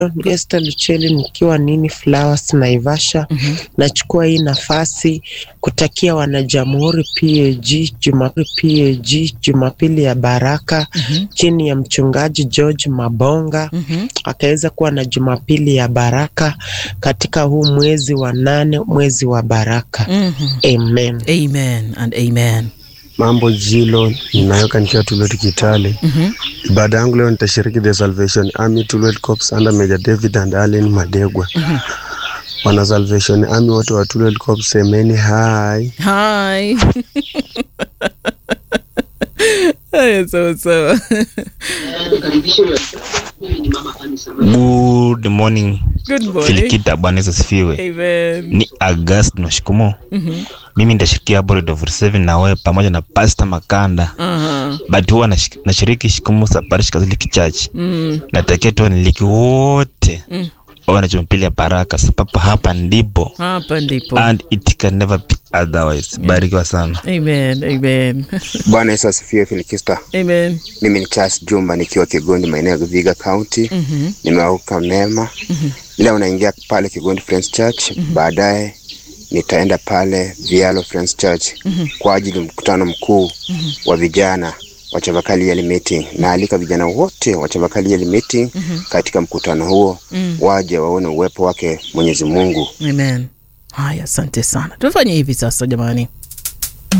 ni Esther Lucheli nikiwa Nini Flowers Naivasha. Mhm. Nachukua hii nafasi kutakia wanajamhuri PAG Jumapili PAG Jumapili ya baraka Mhm. chini ya mchungaji George Mabonga Mhm. akaweza kuwa na Jumapili ya baraka katika huu mwezi wa nane, mwezi wa baraka. Mhm. Amen. Amen and amen. Mambo Jilo, ninayoka nikiwa Tulwet Kitale. Mhm. Ibada yangu leo nitashiriki the Salvation Army Tulwet Corps under Major David and Allen Madegwa. Wana Salvation Army wote wa Tulwet Corps, semeni hai. Hi. Haya, sawa sawa. Good morning. Good morning. Filikita, Bwana Yesu asifiwe. Amen. Ni August Noshikumo. Mhm. Mimi nitashirikia Board of Seven na wewe pamoja na Pastor Makanda. Aha. But huwa nashi- nashiriki Shikumo Parish Catholic Church. Mm. Natakia tu waniliki wote Mm. wawe na Jumapili ya baraka, sababu hapa ndipo Hapa ndipo. and it can never be otherwise. Barikiwa sana. Amen. Amen. Bwana Yesu asifiwe. Filikista, Amen. mimi ni Charles Jumba nikiwa Kigondi, maeneo ya Vihiga County. Mhm. Nimeauka mema leo, naingia pale Kigondi Friends Church. Baadaye nitaenda pale Vialo Friends Church kwa ajili ya mkutano mkuu wa vijana wa Chavakali Yearly Meeting. Naalika vijana wote wa Chavakali Yearly Meeting katika mkutano huo, waje waone uwepo wake Mwenyezi Mungu. Amen. Haya, asante sana. Tufanye hivi sasa jamani.